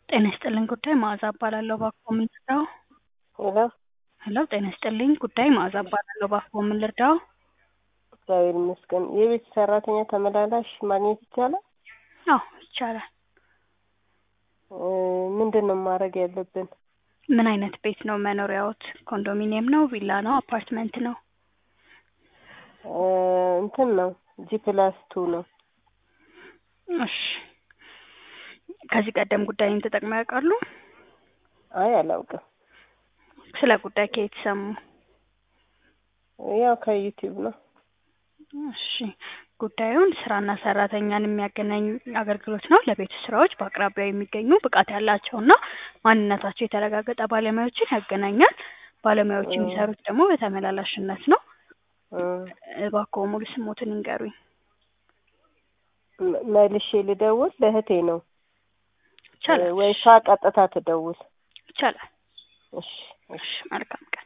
ጤና ይስጥልኝ ጉዳይ መዓዛ እባላለሁ እባክዎ ምን ልርዳዎ? ሄሎ ሄሎ ጤና ይስጥልኝ ጉዳይ መዓዛ እባላለሁ እባክዎ ምን ልርዳዎ? እግዚአብሔር ይመስገን የቤት ሰራተኛ ተመላላሽ ማግኘት ይቻላል? አዎ ይቻላል። እ ምንድን ነው ማድረግ ያለብን? ምን አይነት ቤት ነው መኖሪያዎት? ኮንዶሚኒየም ነው ቪላ ነው አፓርትመንት ነው? እ እንትን ነው ጂ ፕላስ ቱ ነው። እሺ ከዚህ ቀደም ጉዳዩን ተጠቅመው ያውቃሉ? አይ አላውቅም። ስለ ጉዳይ ከየት ሰሙ? ያው ከዩቲዩብ ነው። እሺ ጉዳዩን ስራና ሰራተኛን የሚያገናኝ አገልግሎት ነው። ለቤት ውስጥ ስራዎች በአቅራቢያው የሚገኙ ብቃት ያላቸውና ማንነታቸው የተረጋገጠ ባለሙያዎችን ያገናኛል። ባለሙያዎች የሚሰሩት ደግሞ በተመላላሽነት ነው። እ እባክዎ ሙሉ ስሞትን ይንገሩኝ? መ- መልሼ ልደውል ለእህቴ ነው ይቻላል ወይ እሷ ቀጥታ ትደውል? ይቻላል። እሺ እሺ መልካም ቀን